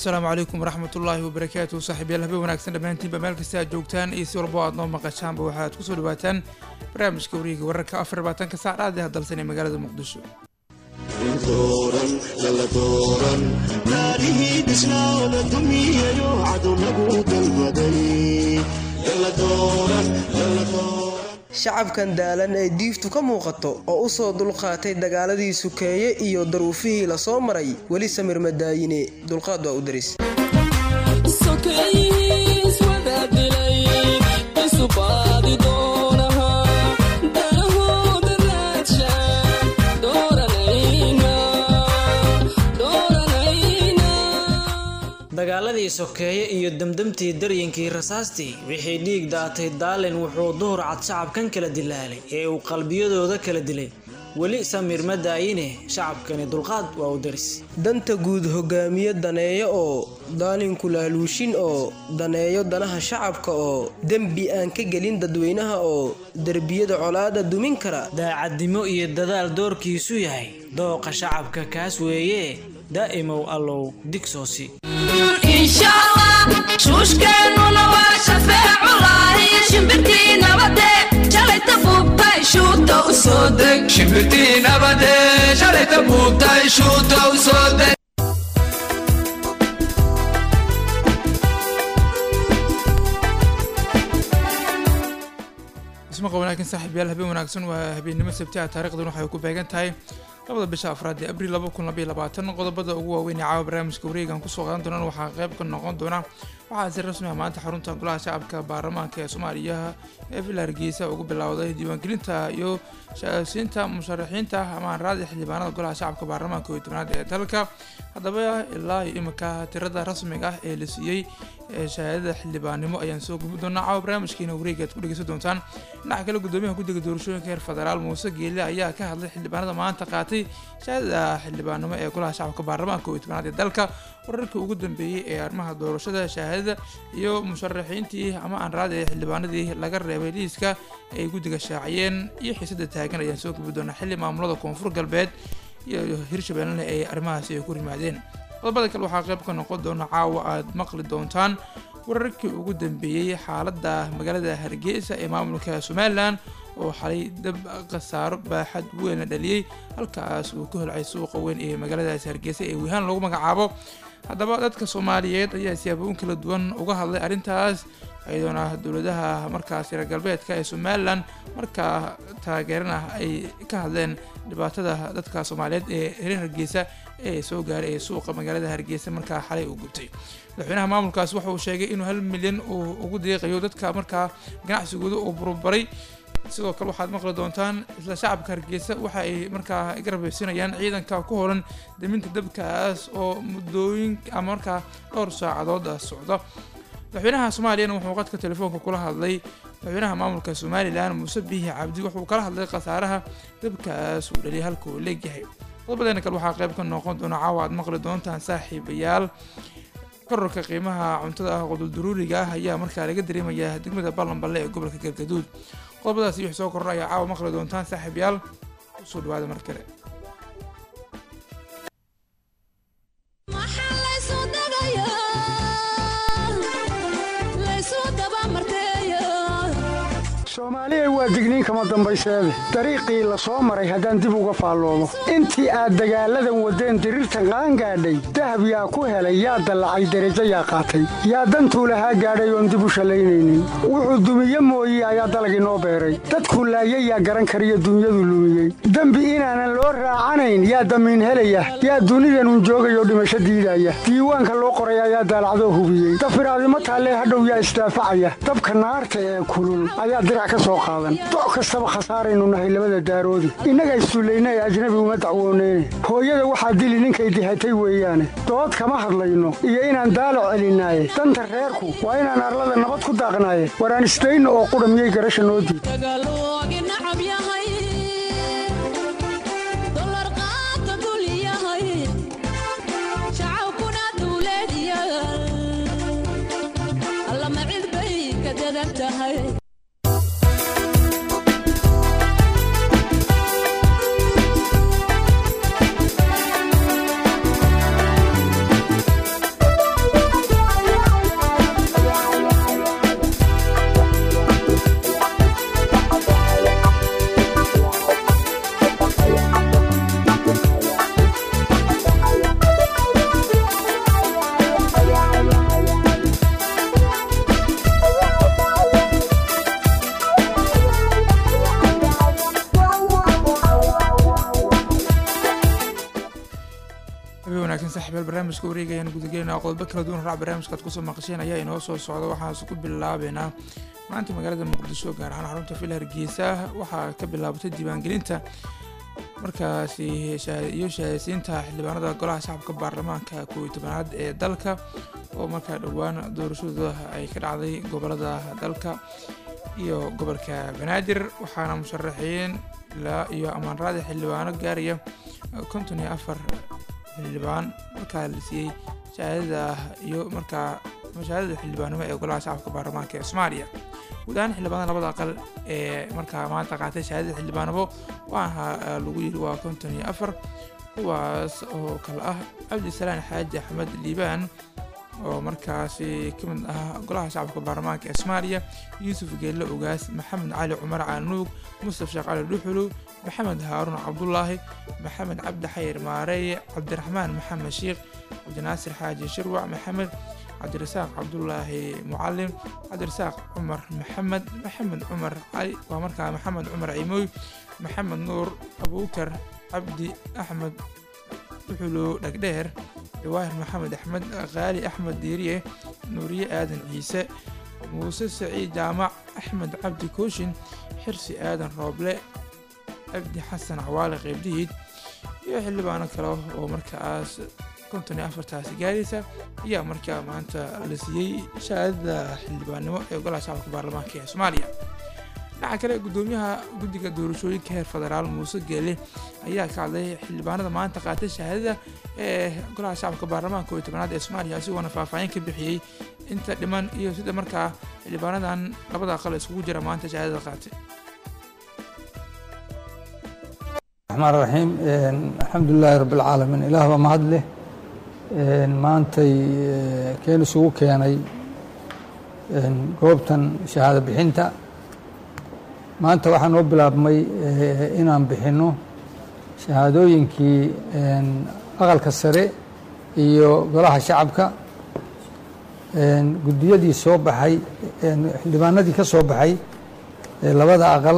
asalaamu calaykum waraxmat ullaahi wabarakaatu saaxiibyaal habeen wanaagsan dhammaantiinba meel kasta aad joogtaan iyo si walbo aad noo maqashaanba waxaad kusoo dhawaataan barnaamijka wariga wararka afar labaatanka saac dhaadee hadalsan ee magaalada muqdisho shacabkan daalan ee diiftu ka muuqato oo u soo dulqaatay dagaaladii sukeeye iyo daruufihii la soo maray weli samir madaayine dulqaad waa u daris dagaaladii sokeeye iyo demdemtii daryankii rasaastii wixii dhiig daatay daalin wuxuu duhur cad shacabkan kala dilaalay ee uu qalbiyadooda kala dilay weli samiir ma daayine shacabkani dulqaad waa u daris danta guud hogaamiye daneeyo oo daalinku laaluushin oo daneeyo danaha shacabka oo dembi aan ka gelin dadweynaha oo derbiyada colaada dumin kara daacadnimo iyo dadaal doorkiisu yahay dooqa shacabka kaas weeye daa'imow allow digsoosi shuushkeennuna waa shafeeculahi shimbirtii nabade shalayta buubtay shuuta u soo deg shimbirtii nabade shalayta buubtay shuuta u soo deg ismaqa wanaagsan saaxiibyaal habeen wanaagsan waa habeennimo sabtiha taarikhdan waxay ku beegan tahay labada bisha afraad ee abriil laba kun labaiyo labaatan qodobada ugu waaweyn ee caawa barnaamijka wareegan kusoo qaadan doonaan waxaa qayb ka noqon doona waxaa si rasmi ah maanta xarunta golaha shacabka baarlamaanka ee soomaaliya ee villa hargeysa ugu bilowday diiwaangelinta iyo shaasiinta musharaxiinta ama raadi xildhibaanada golaha shacabka baarlamaanka iyo tobnaad ee dalka haddaba ilaa iyo imika tirada rasmiga ah ee la siiyey shahaadada xildhibaannimo ayaan soo gubi doonaa caawa barnaamijkiina wareega aad ku dhegeysan doontaan dhinaca kale gudoomiyaha guddiga doorashooyinka heer federaal muuse geelle ayaa ka hadlay xildhibaanada maanta qaatay shahaadada xildhibaannimo ee golaha shacabka baarlamaanka iyo tobnaad ee dalka wararkii ugu dambeeyey ee arrimaha doorashada shahaadada iyo musharaxiintii ama aan raadi ee xildhibaanadii laga reebay liiska ay guddiga shaaciyeen iyo xiisada taagan ayaan soo gubi doonaa xilli maamulada koonfur galbeed iyo hirshabeellena ay arrimahaasi ay ku rimaadeen qodobada kale waxaa qayb ka noqon doona caawa aad maqli doontaan wararkii ugu dambeeyey xaaladda magaalada hargeysa ee maamulka somalilan oo xalay dab khasaaro baaxad weyn la dhaliyey halkaas uu ku holcay suuqa weyn ee magaaladaasi hargeysa ee wihaan lagu magacaabo haddaba dadka soomaaliyeed ayaa siyaabooyin kala duwan uga hadlay arrintaas iyadoona dowladaha markaas reer galbeedka ee somalilan markaa taageerana ay ka hadleen dhibaatada dadka soomaaliyeed ee reer hargeysa ee soo gaaray ee suuqa magaalada hargeysa markaa xalay uu gubtay madaxweynaha maamulkaas waxa uu sheegay inuu hal milyan uu ugu deeqayo dadka markaa ganacsigooda uu burburay sidoo kale waxaad maqli doontaan isla shacabka hargeysa waxa ay markaa garabeysinayaan ciidanka ku horan daminta dabkaas oo muddooyin ama markaa dhowr saacadood socda madaxweynaha soomaaliyana wuxuu qadka telefoonka kula hadlay madaxweynaha maamulka somalilan muuse biihi cabdi wuxuu kala hadlay khasaaraha dabkaas uu dhaliyay halka uu leegyahay qodobadeena kale waxaa qayb ka noqon doona caawa aad maqli doontaan saaxiibayaal kororka qiimaha cuntada ah qudulduruuriga ah ayaa markaa laga dareemayaa degmada ballanballe ee gobolka galgaduud qodobadaas iyo wix soo koror ayaa caawa maqli doontaan saaxiibayaal usoo dhawaada mar kale soomaaliya waa digniin kama dambayseede dariiqii la soo maray haddaan dib uga faalloobo intii aad dagaalladan waddeen diriirtan qaangaadhay dahab yaa ku helay yaa dallacay derajo yaa qaatay yaa dantuu lahaa gaadhay oon dib u shallaynaynin wuxuu dumiye mooye ayaa dalag inoo beeray dadkuu laayay yaa garan kariyo dunyadu lumiyey dembi inaanan loo raacanayn yaa damiin helaya yaa dunidanun joogayoo dhimasho diidaya diiwaanka loo qoray ayaa daalacdoo hubiyey dafiraadimo taallee hadhow yaa isdaafacaya dabka naarta ee kulul ayaa doc kastaba khasaaraynu nahay labada daaroodi innaga issullayna ee ajnabi uma dacwooneyne hooyada waxaa dili ninkay dihatay weeyaane dood kama hadlayno iyo inaan daalac celinaaye danta reerku waa inaan arlada nabad ku daaqnaaye waraan isdayno oo qudha miyay garasha noo diid wanaagsan saaxiibayaal barnaamijka wareegayaan gudagelinaa qodobo kala duwan raac barnaamijka aad kusoo maqasheen ayaa inoo soo socda waxaase ku bilaabeynaa maanta magaalada muqdisho gaar ahaan xarunta fil hargeysa waxaa ka bilaabatay diiwaangelinta markaasi iyo shahaadeysiinta xildhibaanada golaha shacabka baarlamaanka koob iyo tobanaad ee dalka oo markaa dhowaan doorashadooda ay ka dhacday gobolada dalka iyo gobolka banaadir waxaana musharaxiin ilaa iyo amaanraada xildhibaano gaaraya konton iyo afar xildhibaan markaa la siiyey shahaadada iyo markaa shahaadada xildhibaanimo ee golaha shacabka baarlamaanka ee soomaaliya guud ahaan xildhibaanada labada aqal ee markaa maanta qaatay shahaadada xildhibaanimo waxaa lagu yiri waa konton iyo afar kuwaas oo kale ah cabdisalaan xaaji axmed liibaan oo markaasi ka mid ah golaha shacabka baarlamaanka ee soomaaliya yuusuf geelle ogaas maxamed cali cumar caanuug mustaf sheekh cali dhuxulu maxamed haaruun cabdulaahi maxamed cabdi xayir maarey cabdiraxmaan maxamed sheikh cabdinaasir xaaji shirwac maxamed cabdirasaaq cabdulaahi mucalim cabdirasaaq cumar maxamed maxamed cumar cali waa markaa maxamed cumar cimooy maxamed nuur abuukar cabdi axmed dhuxulo dhagdheer jawaahir maxamed axmed qaali axmed diiriye nuuriye aadan ciise muuse saciid jaamac axmed cabdi kooshin xirsi aadan rooble cabdi xasan cawaale qeybdihiid iyo xildhibaano kale oo markaas konton iyo afartaasi gaaraysa ayaa markaa maanta la siiyey shahaadada xildhibaannimo ee golaha shacabka baarlamaanka ee soomaaliya dhinaca kale gudoomiyaha guddiga doorashooyinka heer federaal muuse geele ayaa ka hadlay xildhibaanada maanta qaatay shahaadada ee golaha shacabka baarlamaanka koob iyo tobanaad ee soomaaliya asigoona faahfaahin ka bixiyey inta dhiman iyo sida markaa xildhibaanadan labada aqal iskugu jira maanta shahaadada qaatay raxmaan raxiim alxamdulilaahi rabbi alcaalamiin ilaah baa mahad leh maantay keen isugu keenay goobtan shahaado bixinta maanta waxaa noo bilaabmay inaan bixinno shahaadooyinkii aqalka sare iyo golaha shacabka guddiyadii soo baxay xildhibaanadii ka soo baxay labada aqal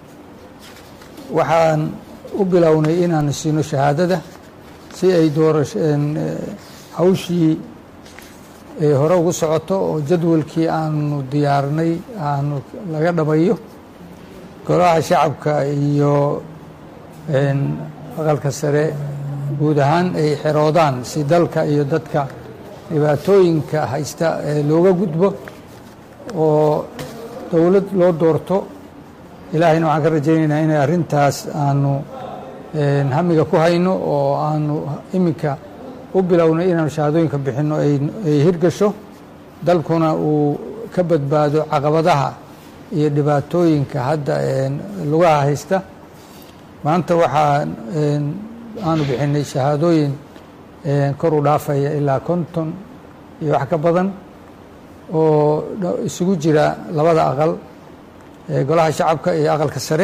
waxaan u bilownay inaan siino shahaadada si ay doorash hawshii hore ugu socoto oo jadwalkii aanu diyaarnay aanu laga dhamayo golaha shacabka iyo aqalka sare guud ahaan ay xeroodaan si dalka iyo dadka dhibaatooyinka haysta looga gudbo oo dowlad loo doorto ilaahayna waxaan ka rajaynaynaa inay arrintaas aanu hamiga ku hayno oo aanu iminka u bilownay inaanu shahaadooyinka bixinno ay hirgasho dalkuna uu ka badbaado caqabadaha iyo dhibaatooyinka hadda lugaha haysta maanta waxaa aanu bixinay shahaadooyin kor u dhaafaya ilaa konton iyo wax ka badan oo isugu jira labada aqal golaha shacabka iyo aqalka sare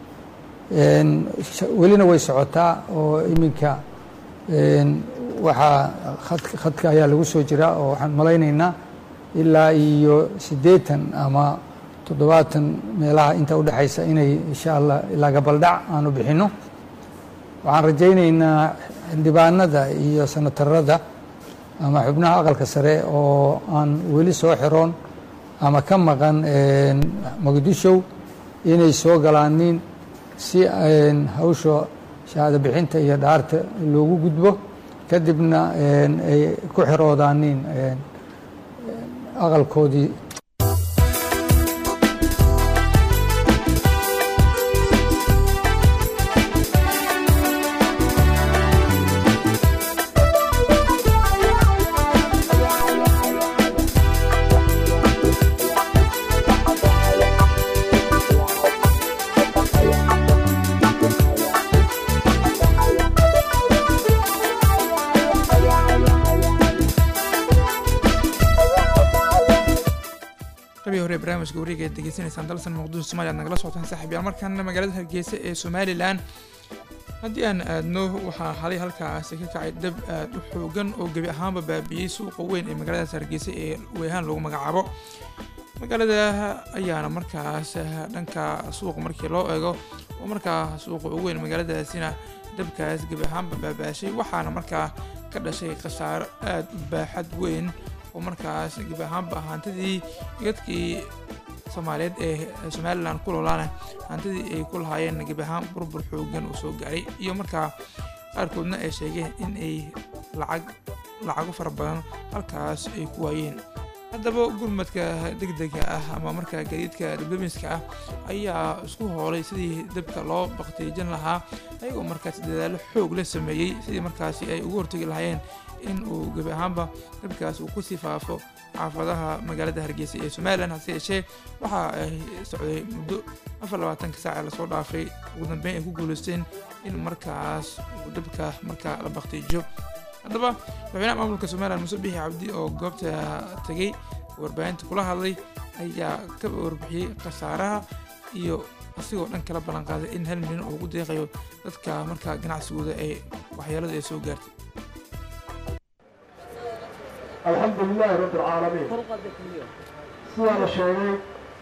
welina way socotaa oo iminka waxaa khadka ayaa lagu soo jiraa oo waxaan malaynaynaa ilaa iyo siddeetan ama toddobaatan meelaha inta udhexaysa inay insha allah ilaa gabaldhac aanu bixinno waxaan rajaynaynaa xildhibaanada iyo sanatarada ama xubnaha aqalka sare oo aan weli soo xiroon ama ka maqan muqdishow inay soo galaanin si hawsha shahaado bixinta iyo dhaarta loogu gudbo kadibna ay ku xiroodaanin aqalkoodii qabii hore barnaamijka wareega aad degeysanaysaan dalsan muqdisho somalia ad nagala socotaan saaxiibyaal markaana magaalada hargeysa ee somalilan haddii aan aadno waxaa xalay halkaasi ka kacay dab aad u xoogan oo gebi ahaanba baabiiyey suuqa weyn ee magaaladaas hargeysa ee weehaan lagu magacaabo magaalada ayaana markaas dhanka suuqa markii loo eego oo markaa suuqa ugu weyn magaaladaasina dabkaas gebi ahaanba baabaashay waxaana markaa ka dhashay khasaaro aada u baaxad weyn oo markaas gebi ahaanba hantidii dadkii soomaaliyeed ee somalilan ku noolaana hantidii ay ku lahaayeen gebi ahaan burbur xoogan uu soo gaaray iyo markaa qaarkoodna ay sheegeen in ay lacag lacago fara badan halkaas ay ku waayeen haddaba gurmadka degdega ah ama markaa gaadiidka dibdamiska ah ayaa isku hoolay sidii dabka loo baktiijin lahaa ayagoo markaas dadaallo xoog la sameeyey sidii markaasi ay ugu hortegi lahaayeen in uu gebi ahaanba dabkaas uu kusii faafo xaafadaha magaalada hargeysa ee somalilan hase yeeshee waxa ay socday muddo afar labaatanka saaca lasoo dhaafay ugu dambeyn ay ku guuleysteen in markaas uu dabka markaa la baktiijo haddaba madaxweynaha maamulka somalilan muuse bixi cabdi oo goobta tegey warbaahinta kula hadlay ayaa ka warbixiyey khasaaraha iyo asigoo dhan kala ballan qaaday in hal milyan oo ugu deeqayo dadka markaa ganacsigooda ay waxyeelada ay soo gaartay alxamdu lilaahi rabbi alcaalamiin sidaa la sheegay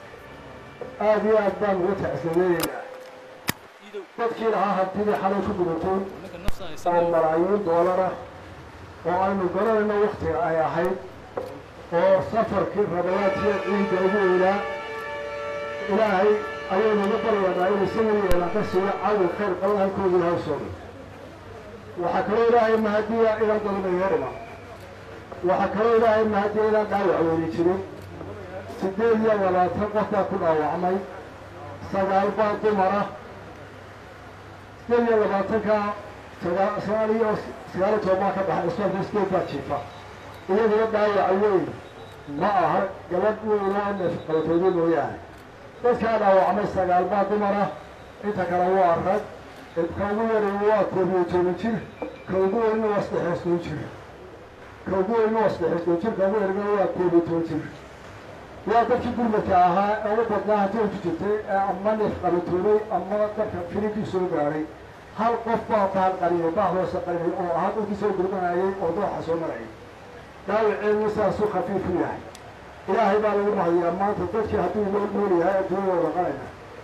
aad iyo aad baan uga tacsadeeyeynaa dadkii lahaa hantidii xalay ku gudatay oo malaayiin doolara oo aynu garanayno wakhtiga ay ahayd oo safarkii rabayaadkiya ciidda ugu weynaa ilaahay ayaynu uga baryaynaa inuu isaga yeelaan ka siiyo cawi khayr qaban halkooda ilahay sooga waxaa kaloo ilaahay mahadiya inaan dadna yeerina waxaa kaloo ilaahay mahadiya inaan dhaawac weyni jirin siddeed iyo labaatan qof baa ku dhaawacmay sagaal baa dumara siddeed iyo labaatanka sagaal iyo sagaal iyo toban baa ka baxay isbaalka sideed baa jiifa iyaduna dhaawac weyn ma aha gabadh weynoo neefqabatooda mooyaane dadkaa dhaawacmay sagaal baa dumara inta kale waa rag ka ugu yareeyo waa koob iyo toban jir ka ugu weynna waa saddex iyo toban jir ka ugu weynna waa saddex iyo toban jir ka ugu yargana waa koob iyo toban jir waa dadkii gurmadka ahaa ee ugu badnaa hantii ku jirtay ee ama neef qabatoobay ama dadka filinkii soo gaaray hal qof baa bahal qariyay bah hoose qariyay oo ahaa dadkii soo gurmanayay oo dooxa soo marayay dhaawaceedu saasuu khafiifu yahay ilaahay baa lagu mahadiyaa maanta dadkii hadduu loo nool yahay adduunyada dhaqanayna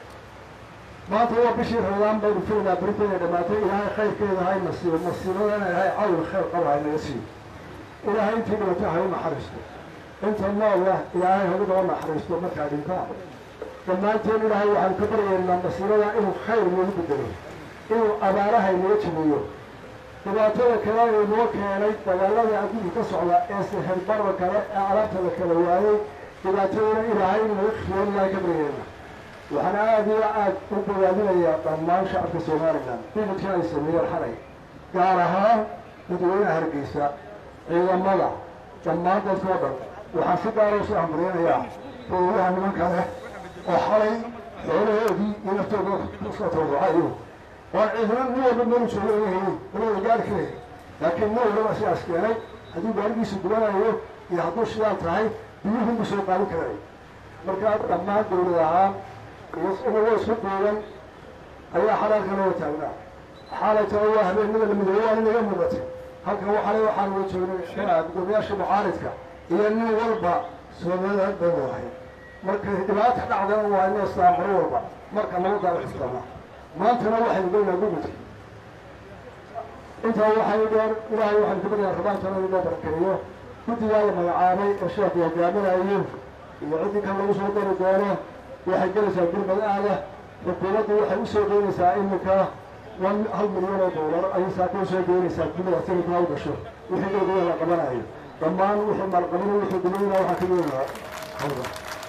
maanta waa bishii ramadaan baynu filaynaa berita inay dhammaatay ilaahay khayrkeeda hay nasiibo nasiibadana ilaahay cawl khayr qaba hay naga siiyo ilaahay intii dhibato hay u naxariisto inta noolah ilaahay hagu noo naxariisto markaa dhintaa dhammaanteen ilaahay waxaanu ka baryaynaa nasiibada inuu khayr noogu bedelo inuu abaaraha inaga jabiyo dhibaatada kale ee noo keenay dagaalada adduunka ka socda ee seherbarba kale ee alaabta la kala waayey dhibaatadana ilaahay in laga khiyoon ilaahay ka baryaynaa waxaan aada iyo aad u bogaadinayaa dhammaan shacabka somalilan dibidkii ay sameeyeen xalay gaar ahaan dadweynaha hargeysa ciidamada dhammaan dadkoo dhan waxaan si gaara usoo hambaryanayaa dowlaha nimanka leh oo xalay xoolahoodii iyo naftooda kusoo tawducayo waan ciidana nin walba melu joogo oga helin walada gaari kale laakiin nin walbaba sidaas keenay hadduu gaarigiisu gubanayo iyo hadduu sidaa tahay biyuhunbu soo qaadin karay markaa dhammaan dowlad ahaan inagoo isku duuban ayaa xalaalka loo taagnaa xaalayta waa habeenada la midoobe waa inaga muuqatay halkan waxale waxaan uga joognay gudoomiyaasha mucaaridka iyo nin walba soomaliland baynu ahay markay dhibaata dhacdana waa inoo islaan mar walba marka lagu daala xistama maantana waxaynu geynaa gurmudka intaa waxay dheer ilaahay waxaynu ka baryaa rabaantana in loo barakeeyo guddigaa la magacaabay ee sheekhu hogaaminayo iyo ciddii kan lagu soo dari doono waxay gelaysaa gurmad aada xukuumaddu waxay u soo geynaysaa iminka wan hal milyan oo doolar ayay saaka u soo geynaysaa gurmada sanadkaa u gasho wixii dowlada la qabanayo dhammaan wixii maalqabino wixii gumayna waxaa ka yeelaa hawda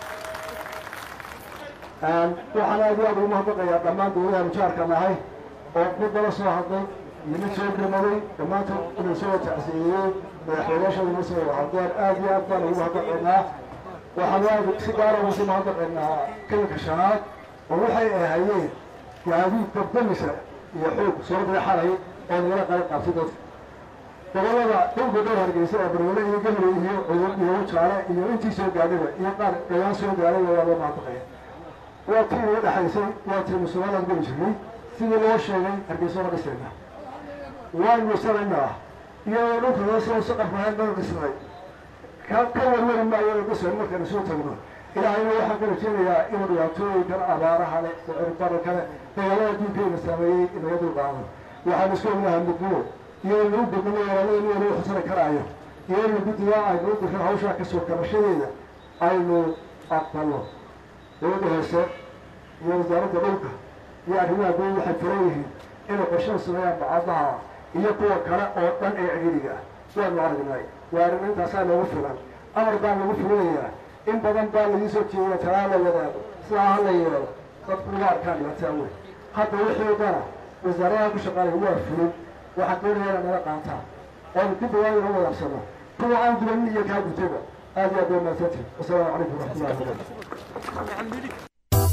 waxaan aad iyo aad ugu mahadnaqayaa dhammaan dowladaha mujaarka nahay oo mid nala soo hadlay iyo mid soo gurmaday dhammaantood inuu soo tacsiyeeyey madaxweynayaashooda ma soo hadleen aad iyo aad baan ugu mahadnaqaynaa waxaan aad si gaara ugu sii mahadnaqaynaa kalinka shanaad oo waxay ahayeen gaadiid dabdamisa iyo xoog soo deexanay oo nagala qayb qaabtay dadka gobolada dhulka dhowr hargeysa oo barwale iyo gabriy iyo cudur iyo wajaale iyo intii soo gaadhaba iyo qaar dhawaan soo gaadhayba waa loo mahadnaqaya waa tii inaga dhexaysay waa tii musulmaanaan geli jirnay sidii loo sheegay hargeysa ma dhisayna waan weysanaynaa iyadoo dhulka hoose oo saqaf lahayn nala dhisnay ka ka warwari maayo la dhisayo markaynu soo tagno ilaahayna waxaan ka rajaynayaa inuu dhibaatooyinkan abaaraha leh sicirbararka leh dagaalada adduunkeyna saameeyey inaga dulqaado waxaan isku ognahay mudnimo iyo in lagu gudnimo walaalada in lagu xusani karaayo iyo in guddiga aynu u dirran hawshaa kasoo kabashadeeda aynu aqbalno dowladda hoose iyo wasaaradda dhulka iyo arrimaha guud waxay furan yihiin inay qorshada sameeyaan bacadaha iyo kuwa kale oo dhan ee ciriiriga ah waanu aragnay waa arrin intaasaa noogu filan amar baan lagu fulinayaa in badan baa lagu soo jeediya talaa la wadaago sidaa ha la yeelo dadku uma arkaan dhibaataa weyn hadda wixii dana wasaaradaha ku shaqaanaya waa fulin waxaad doonaya inaad nala qaataan oonu dib dhawaan ina wadaabsano kuwa aan gudanin iyo kaa gutaba aad iyo aad baa mahadsantihin wasalaamu calaykum waraxmatullahi wabarakatu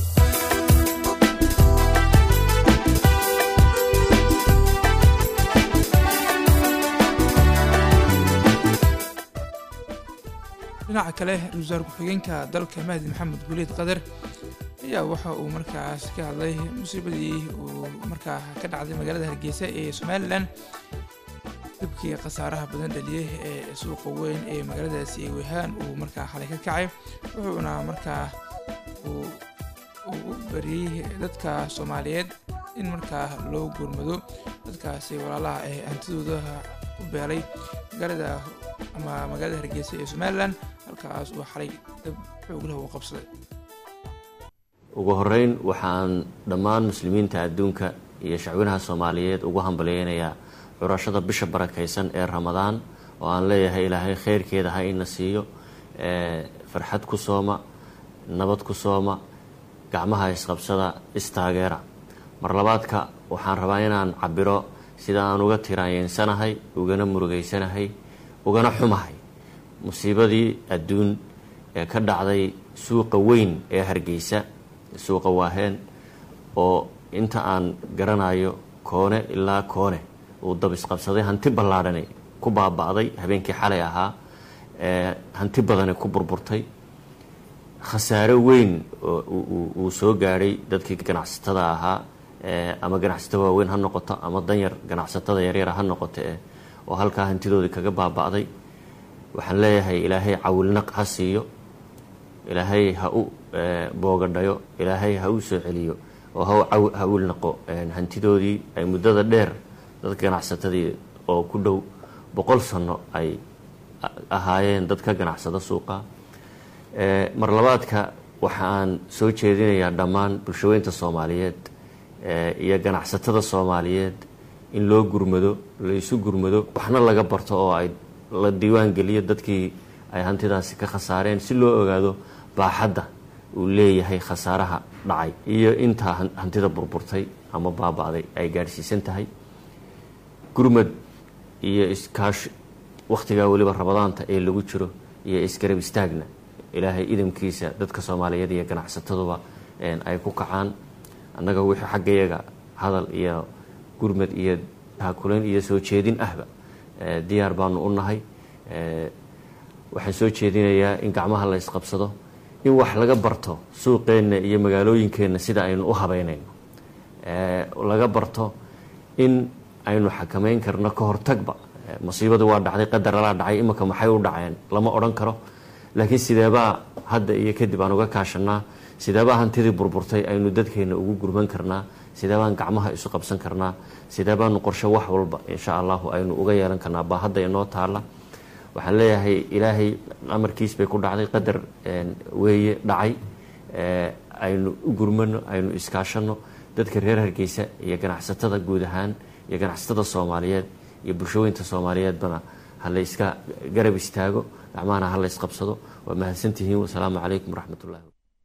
dhinaca kale ra-iisul wasaar ku-xigeenka dalka mahdi maxamed guuleed qadar ayaa waxa uu markaas ka hadlay musiibadii uu markaa ka dhacday magaalada hargeysa ee somalilan dabkii khasaaraha badan dhaliyey ee suuqa weyn ee magaaladaasi ee wehaan uu markaa xalay ka kacay wuxuuna markaa uu u bariyey dadka soomaaliyeed in markaa loo gurmado dadkaasi walaalaha ee hantidooda ku beelay magaalada ama magaalada hargeysa ee somalilan halkaas uu xalay dab xooglah uu qabsaday ugu horeyn waxaan dhammaan muslimiinta adduunka iyo shacwinaha soomaaliyeed ugu hambalyeynayaa curashada bisha barakaysan ee ramadaan oo aan leeyahay ilaahay kheyrkeeda ha ina siiyo farxad ku sooma nabad ku sooma gacmaha isqabsada istaageera mar labaadka waxaan rabaa inaan cabiro sida aan uga tiraanyeensanahay ugana murugeysanahay ugana xumahay musiibadii adduun ee ka dhacday suuqa weyn ee hargeysa suuqa waaheen oo inta aan garanayo koone ilaa koone uu dab isqabsaday hanti ballaadhani ku baaba'day habeenkii xalay ahaa hanti badani ku burburtay khasaare weyn uu soo gaadhay dadkii ganacsatada ahaa ama ganacsato waaweyn ha noqoto ama danyar ganacsatada yaryara ha noqoto eh oo halkaa hantidoodii kaga baaba'day waxaan leeyahay ilaahay cawilnaq ha siiyo ilaahay ha u boogadhayo ilaahay ha u soo celiyo oo ha wilnaqo hantidoodii ay muddada dheer dadka ganacsatadii oo ku dhow boqol sano ay ahaayeen dad ka ganacsada suuqa mar labaadka waxaan soo jeedinayaa dhammaan bulshaweynta soomaaliyeed iyo ganacsatada soomaaliyeed in loo gurmado laysu gurmado waxna laga barto oo ay la diiwaan geliyo dadkii ay hantidaasi ka khasaareen si loo ogaado baaxadda uu leeyahay khasaaraha dhacay iyo intaa hantida burburtay ama baaba'day ay gaadhsiisan tahay gurmad iyo iskaash wakhtigaa weliba rabadaanta ee lagu jiro iyo isgarab istaagna ilaahay idamkiisa dadka soomaaliyeed iyo ganacsataduba ay ku kacaan annaga wixii xaggayaga hadal iyo gurmad iyo taakulayn iyo soo jeedin ahba diyaar baanu u nahay waxaan soo jeedinayaa in gacmaha la isqabsado in wax laga barto suuqeenna iyo magaalooyinkeenna sida aynu u habeynayno laga barto in aynu xakamayn karno ka hortagba masiibadu waa dhacday qadar alaa dhacay imanka maxay u dhaceen lama odhan karo laakiin sideebaa hadda iyo kadib aan uga kaashanaa sideebaa hantidii burburtay aynu dadkeenna ugu gurman karnaa sideebaan gacmaha isu qabsan karnaa sideebaanu qorshe wax walba insha allahu aynu uga yeelan karnaa baa hadda inoo taala waxaan leeyahay ilaahay amarkiis bay ku dhacday qadar weeye dhacay aynu u gurmano aynu iskaashano dadka reer hargeysa iyo ganacsatada guud ahaan iyo ganacsatada soomaaliyeed iyo bulshaweynta soomaaliyeedbana ha la yska garab istaago gacmahana ha la ysqabsado waa mahadsantihiin wasalaamu calaykum waraxmat ullahi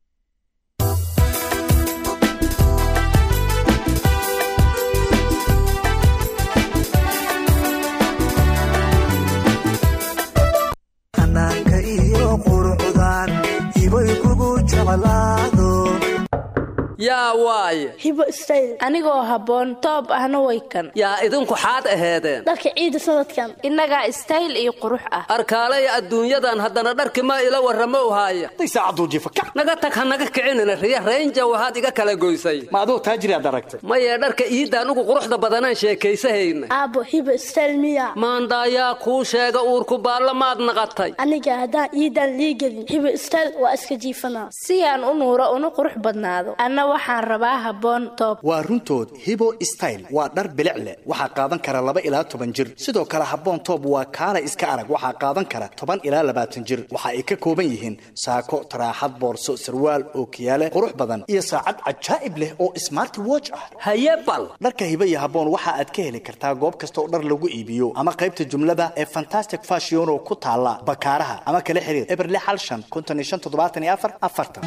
xanaanka iyo qurucdan ibay kugu jeclaado yaa waaye hibo style anigoo habboon toob ahna way kan yaa idinku xaad aheedeen dharka ciida sanadkan innagaa stayl iyo qurux ah arkaalaya adduunyadan haddana dharki ma ila warramo u haaya naga tag ha naga kicinina riya raynja waxaad iga kala goysay ma aduu taajiriaad aragtay mayee dharka iidda anugu quruxda badanaan sheekaysahayna aabbo hibo style miya maandaayaa kuu sheega uurku baarlamaad naqatay aniga haddaan iidan liigelin hibo style waa iska jiifanaa si aan u nuuro una qurux badnaado anna waxaan rabaa habboon toob waa runtood hibo style waa dhar bilic leh waxaa qaadan kara laba ilaa toban jir sidoo kale habboon toob waa kaala iska arag waxaa qaadan kara toban ilaa labaatan jir waxa ay ka kooban yihiin saako taraaxad boorso sarwaal ookiyaale qurux badan iyo saacad cajaa'ib leh oo smart watch ah haye bal dharka hibo iyo habboon waxa aad ka heli kartaa goob kasta oo dhar lagu iibiyo ama qaybta jumlada ee fantastic fashion oo ku taala bakaaraha ama kala xiriir eberle xal shan konton iyo shan toddobaatan iyo afar afartan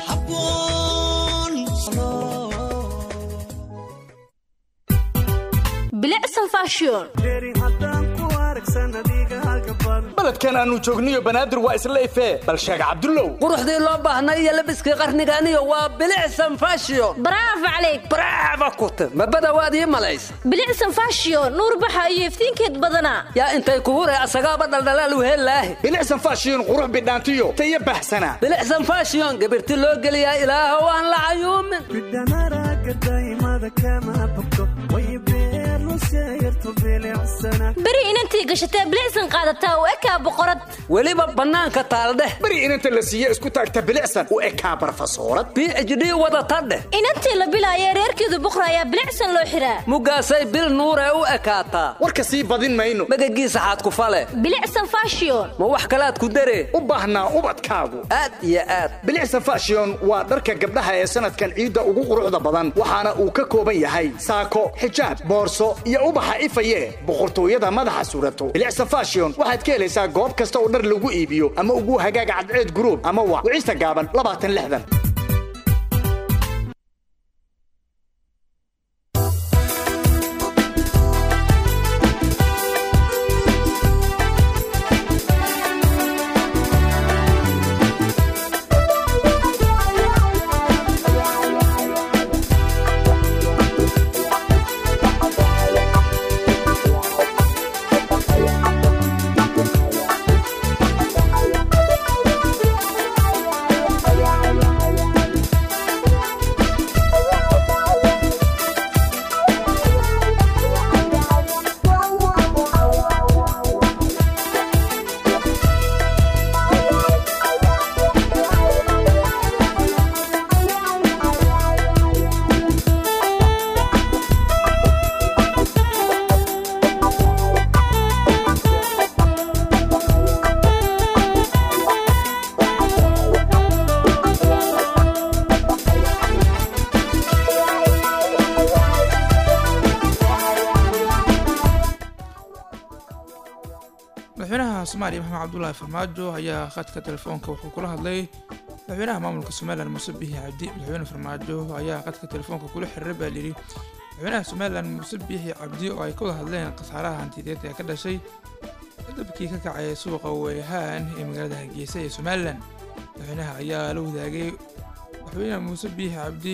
bilicsan fashion baledkan aanu joogniyo banaadir waa isla ifee bal sheega cabdullow quruxdii loo baahnay iyo labiskii qarniganiyo waa bilicsan fashion bravo calayk bravo kute mabada waad ii malaysa bilicsan fashion nuur baxa iyo iftiinkeed badanaa yaa intay ku huree asagaaba dhaldhalaal wehelaahi bilicsan fashion qurux bidhaantiyo tayo bahsana bilicsan fashion gabirti loo geliyaa ilaahow aan la cayuumin beri inantii gashatee bilicsan qaadataa u ekaa boqorad weliba bannaanka taaldheh beri inanta la siiye isku taagta bilicsan u ekaa barfasoorad b h d wadata dheh inantii la bilaayee reerkeedu buqra ayaa bilicsan loo xiraa mugaasay bil nuuree u ekaataa warka sii badin mayno magagiisa xaad ku fale bilicsan fashion ma wax kalaad ku daree u baahnaa ubadkaagu aad iyo aad bilicsan fashion waa dharka gabdhaha ee sanadkan ciidda ugu quruxda badan waxaana uu ka kooban yahay saako xijaab boorso iyo ubaxa ifaye boqortooyada madaxa surato bilicsan fashion waxaad ka helaysaa goob kasta oo dhar lagu iibiyo ama ugu hagaaga cadceed guruub ama waa wicista gaaban labaatan lixdan madaxweynaha soomaaliya maxamed cabdulaahi farmaajo ayaa khadka telefoonka wuxuu kula hadlay madaxweynaha maamulka somalilan muuse bihi cabdi madaxweyne farmaajo ayaa khadka telefoonka kula xiriiray baa layidhi madaxweynaha somalilan muuse bihi cabdi oo ay ka wada hadleen khasaaraha hantideed ee ka dhashay dabkii ka kacay suuqa weyhaan ee magaalada hargeysa ee somalilan madaxweynaha ayaa la wadaagay madaxweynaha muuse bihi cabdi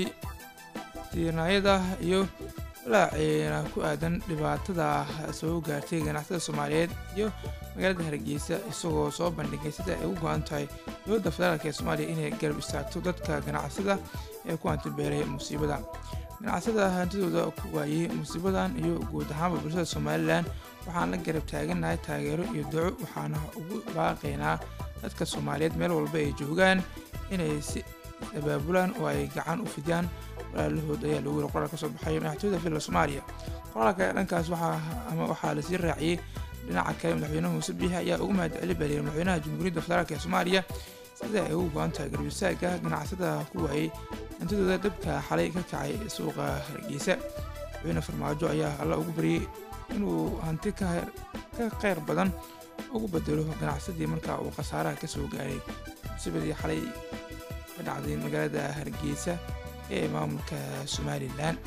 tiirnaayada iyo walaaceena ku aadan dhibaatada soo gaartay ganacsatada soomaaliyeed iyo magaalada hargeysa isagoo soo bandhigay sida ay ugu go-an tahay dowladda federaalk ee soomaaliya inay garab istaagto dadka ganacsada ee ku hantibeelay musiibada ganacsada hantidooda ku waayey musiibadan iyo guud ahaanba bulshada somalilan waxaan la garab taaganahay taageero iyo duco waxaana ugu baaqaynaa dadka soomaaliyeed meel walba ay joogaan inay si abaabulaan oo ay gacan u fidiyaan walaalahood ayaa lagu yiri qoraal ka soo baxay madaxtooyada villa soomaaliya qoraalka dhankaas waxaa ama waxaa lasii raaciyey dhinaca kale madaxweynaha muuse biixi ayaa ugu mahadcelin baliyay madaxweynaha jamhuuriyadda federaalk ee soomaaliya sida ay ugu go-an tahay garbisaagga ganacsada ku waayey hantidooda dabka xalay ka kacay suuqa hargeysa madaxweyne farmaajo ayaa alla ugu baryey inuu hanti ka kheyr badan ugu bedelo ganacsadii markaa uu khasaaraha ka soo gaaray musiibadii xalay ka dhacday magaalada hargeysa ee maamulka somalilan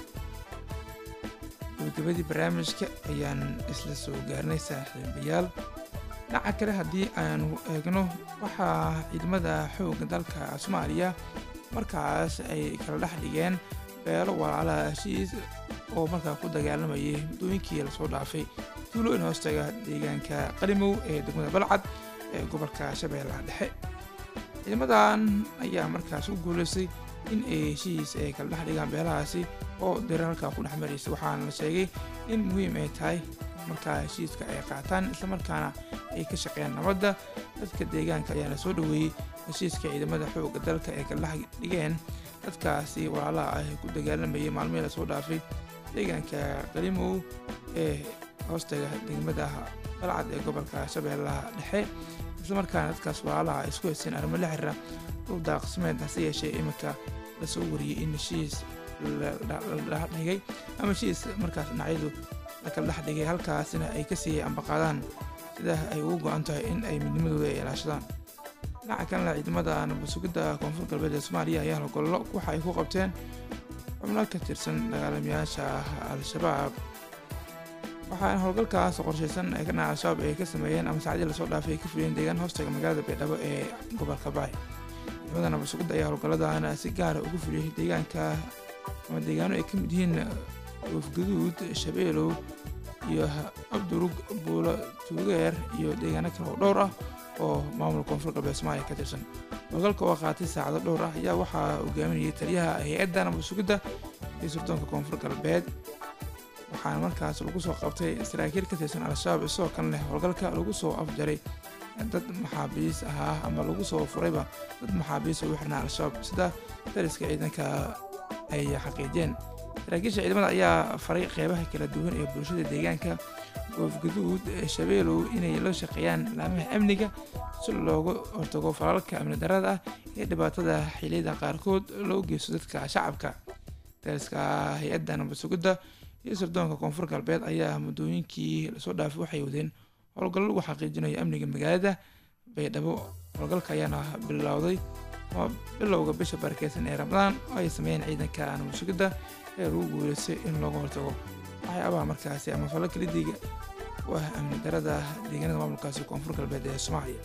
gabagabadii barnaamijka ayaan isla soo gaarnay saaxiibayaal dhinaca kale haddii aanu eegno waxaa ciidamada xoogga dalka soomaaliya markaas ay kala dhex dhigeen beelo walaalaha heshiis oo markaa ku dagaalamayay muddooyinkii lasoo dhaafay tuulo in hoostaga deegaanka qalimow ee degmada balcad ee gobolka shabeellaha dhexe ciidamadan ayaa markaas ku guulaystay in ay heshiis ay kala dhex dhigaan beelahaasi oo dirar halkaa ku dhex maraysa waxaana la sheegay in muhiim ay tahay markaa heshiiska ay qaataan islamarkaana ay ka shaqeeyaan nabadda dadka deegaanka ayaana soo dhoweeyey heshiiska ciidamada xoogga dalka ay kala dhex dhigeen dadkaasi walaalaha ah ee ku dagaalamayay maalmihii lasoo dhaafay deegaanka qalimow ee hoostaga degmada balcad ee gobolka shabeellaha dhexe islamarkaana dadkaas walaalaha ay isku haysteen arrimo la xiriira dhul daaqsimeed hase yeeshee iminka lasoo wariyey in heshiis la dhigay ama heshiis markaas dhinacyadu la kala dhex dhigay halkaasina ay ka siiyey ambaqaadaan sida ay ugu go-an tahay in ay midnimadooda ay ilaashadaan dhinaca kalena ciidamada nabasugidda koonfur galbeed ee soomaaliya ayaa hogollo waxa ay ku qabteen xubno ka tirsan dagaalamayaasha al-shabaab waxaana howlgalkaas qorshaysan ee kana al-shabaab ay ka sameeyeen ama saacadii lasoo dhaafay ay ka fuliyeen deegaan hoostaga magaalada baydhabo ee gobolka baay ciidamada nabasugidda ayaa howlgalladaana si gaara ugu fuliyey deegaanka ama deegaano ay ka mid yihiin goofgaduud shabeelow iyo abdurug buulo tuugeer iyo deegaano kale oo dhowr ah oo maamulka koonfur galbeed soomaaliya ka tirsan howlgalka oo qaatay saacado dhowr ah ayaa waxaa hogaaminayay taliyaha hay-adda nabasugidda iyo sirdoonka koonfur galbeed waxaana markaas lagu soo qabtay saraakiil ka tirsan al-shabaab isagoo kan leh howlgalka lagu soo afjaray dad maxaabiis ahaa ama lagu soo furayba dad maxaabiis ugu xirnaa al-shabaab sida dariska ciidanka ay xaqiijiyeen saraakiisha ciidamada ayaa faray qeybaha kala duwan ee bulshada deegaanka goofgaduud shabeelow inay la shaqeeyaan laamaha amniga si looga hortago falalka amni darada ah ee dhibaatada xiliyada qaarkood loo geysto dadka shacabka dariska hay-adda nabasugidda iyo sirdoonka koonfur galbeed ayaa muddooyinkii lasoo dhaafay waxay wadeen howlgallo lagu xaqiijinayo amniga magaalada baydhabo howlgalka ayaana bilowday bilowga bisha barakeysan ee ramadaan oo ay sameeyeen ciidanka nabasugidda ee lagu guuleystay in looga hortago waxyaabaha markaasi ama falalka lidiga u ah amni darada deegaanada maamulkaasi koonfur galbeed ee soomaaliya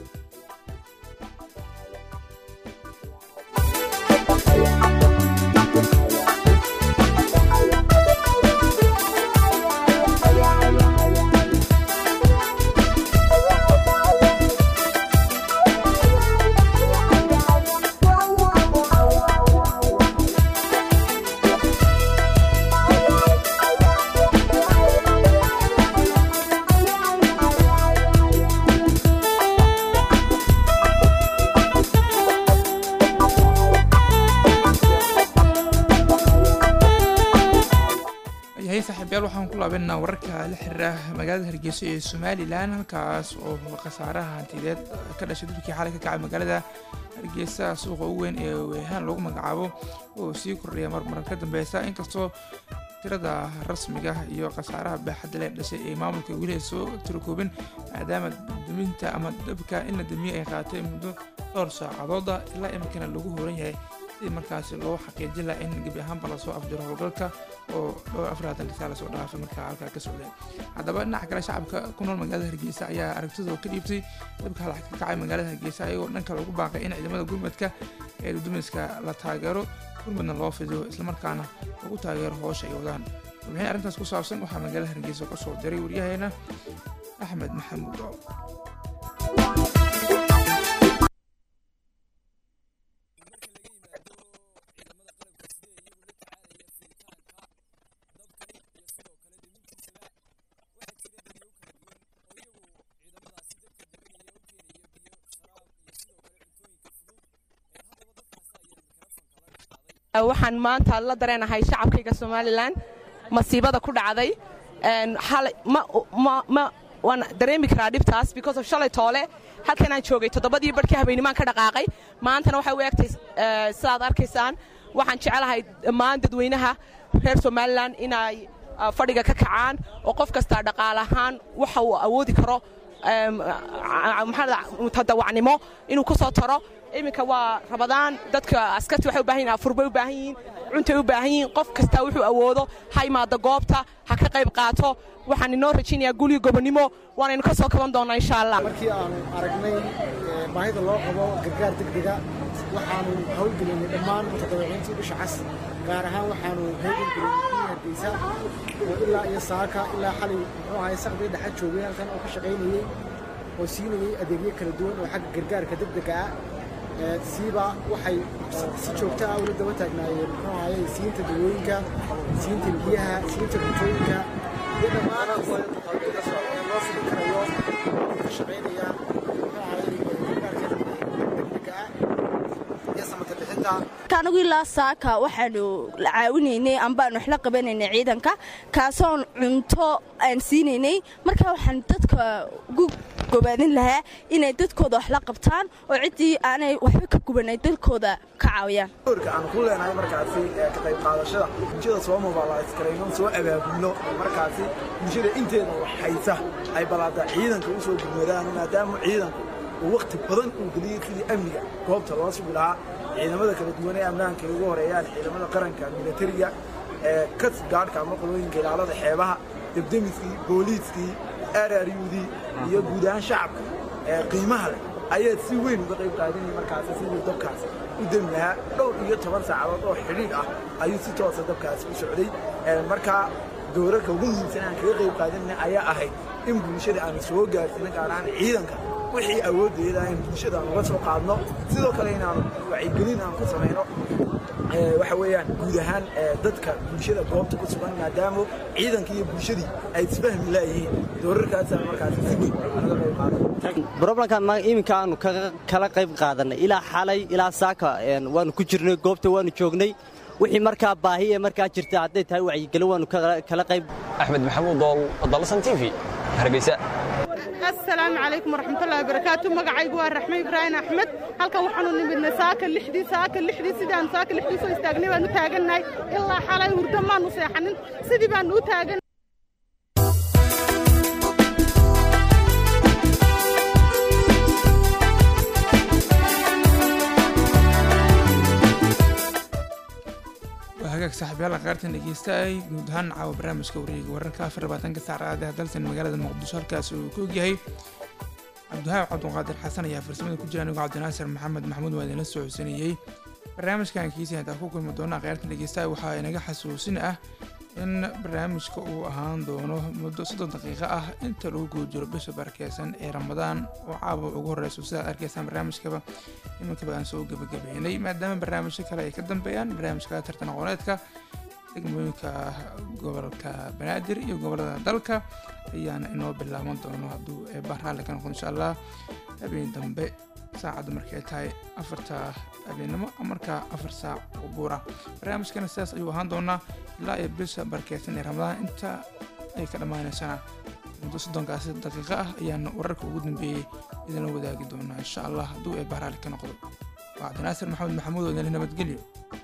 yahay saaxiibayaal waxaan ku laabanaa wararka la xiriira magaalada hargeysa ee somalilan halkaas oo khasaaraha hantideed ka dhashay dulkii xalay ka kacay magaalada hargeysa suuqa ugu weyn ee weehaan lagu magacaabo oo sii kordhaya marmaran ka dambeysa inkastoo tirada rasmiga iyo khasaaraha baaxadda leh dhashay ee maamulka weli ay soo tirakoobin maadaama duminta ama dabka in la damiye ay qaatay muddo dhowr saacadooda ilaa iminkana lagu horan yahay si markaasi loo xaqiijin laha in gebi ahaanba lasoo afjiro howlgalka oo dhowr afraatan kisaa lasoo dhaafay markaa halkaa ka socday haddaba dhinaca kale shacabka ku nool magaalada hargeysa ayaa aragtidoo ka dhiibtay dabka halax ka kacay magaalada hargeysa ayagoo dhanka lagu baaqay in ciidamada gurmadka ee dudumiska la taageero gurmadna loo fidiyo islamarkaana lagu taageero hoosha ay wadaan warbixin arrintaas ku saabsan waxaa magaalada hargeysa ka soo diray waryaheena axmed maxamuud oo waxaan maanta la dareenahay shacabkayga somalilan masiibada ku dhacday waan dareemi karaa dhibtaas because of shalay toole halkanaan joogay toddobadii barhkii habeenimaan ka dhaqaaqay maantana waxay u egtay sidaad arkaysaan waxaan jecelahay dhammaan dadweynaha reer somalilan inay fadhiga ka kacaan oo qof kastaa dhaqaal ahaan waxa uu awoodi karo tadawacnimo inuu ku soo taro iminka waa rabadaan dadka askarti waxay u baahan yihin afurbay u baahan yihiin cuntay u baahan yihiin qof kastaa wuxuu awoodo ha imaado goobta ha ka qayb qaato waxaan inoo rajaynayaa gulyo gobonnimo waanaynu ka soo kaban doonnaa insha allah markii aanu aragnay baahida loo qabo gargaar degdega waxaanu howlgelinay dhammaan mutadawiciintii bisha cas gaar ahaan waxaanu heegangelinay kuwii hargeysa oo ilaa iyo saaka ilaa xalay muxuu ahay saqdii dhexa joogay halkan oo ka shaqaynayey oo siinayey adeegyo kala duwan oo xagga gargaarka degdega ah siiba waxay si joogto ah ula daba taagnaayeen muxuu ahaye siinta dawooyinka siinta biyaha siinta cuntooyinka iyo dhammaan loo fili karayo ka shaqaynaya muxuu ahaye gargaarka degdega ah iyo samata bixinta anigu ilaa saaka waxaanu caawinaynay ambaanu waxla qabanaynay ciidanka kaasoon cunto aan siinaynay marka waxaan dadka ugu gobaadin lahaa inay dadkooda wax la qabtaan oo ciddii aanay waxba ka gubanay dadkooda ka caawiyaan doorka aan ku leenahay markaasi ka qayb qaadashada bulshada soo mobilaayskarayno soo abaabulno markaasi bulshada inteeda waxhaysa ay balaada ciidanka u soo gurmadaan maadaama ciidanku uu wakhti badan uu geliyey sidii amniga goobta loo sugi lahaa ciidamada kala duwan ee amnaanka ay ugu horeeyaan ciidamada qaranka militariga ee kas gaadhka ama qolooyinka ilaalada xeebaha debdemiskii booliiskii araryudii iyo guud ahaan shacabka ee qiimaha leh ayaa si weyn uga qayb qaadanaya markaasi sidii dabkaas u demi lahaa dhowr iyo toban saacadood oo xidhiidh ah ayuu si toosa dabkaasi u socday markaa doorarka ugu muhiimsan aan kaga qayb qaadanayna ayaa ahayd in bulshada aan soo gaarsiino gaar ahaan ciidanka wixii awooddeeda in bulshada aan uga soo qaadno sidoo kale inaanu wacyigelin aan ku samayno waxa weeyaan guud ahaan dadka bulshada goobta ku sugan maadaama ciidanka iyo bulshadii ay isfahmi laayihiin doorarkaasaan markaasi si weyn naga qayb qaadan broblemkan iminka aanu kala qayb qaadanay ilaa xalay ilaa saaka waanu ku jirnay goobta waanu joognay wixii markaa baahi ee markaa jirta hadday tahay wacyigelin waanu kala qayb axmed maxamuud dool dalsan t v hargeysa asalaamu calaykum waraxmatullahi wabarakaatu magacaygu waa raxme ibraahim axmed halkan waxaanu nimidnay saaka lixdii saaka lixdii sidaan saaka lixdii soo istaagnay baanu taagannahay ilaa xalay hurdo maanu seexanin sidii baanu u taagan hagaag saaxiibyaal qaartan dhegeystaay guud ahaan caawa barnaamijka wareega wararka afar labaatanka saacadaha dalsan magaalada muqdisho halkaas uu ku ogyahay cabdiwahaab cabduqaadir xasan ayaa farsamada ku jira anigo cabdinaasir maxamed maxamuud waa idinla soo xusanayey barnaamijkan kiisa intaan ku kulmi doona qaartan dhegeystaay waxaa inaga xasuusin ah in barnaamijka uu ahaan doono muddo soddon daqiiqo ah inta lagu guda jiro bisha barakeysan ee ramadaan oo caawa ugu horeyso sidaad arkaysaan barnaamijkaba iminkaba aan soo gebagabeynay maadaama barnaamijyo kale ay ka dambeeyaan barnaamijka tartan aqooneedka degmooyinka gobolka banaadir iyo gobolada dalka ayaana inoo bilaaban doono hadduu eebba raalli ka noqdo insha allah habeen dambe saacadda markay tahay afarta habeenimo markaa afar saac oo buura barnaamijkana sidaas ayuu ahaan doonaa ilaa iyo bisha barakeysan ee ramadaan inta ay ka dhammaanaysana muddo soddonkaasi daqiiqo ah ayaana wararka ugu dambeeyey idinla wadaagi doonaa insha allah hadduu eebba raalli ka noqdo waa cabdinaasir maxamed maxamuud oo idinla nabadgelyo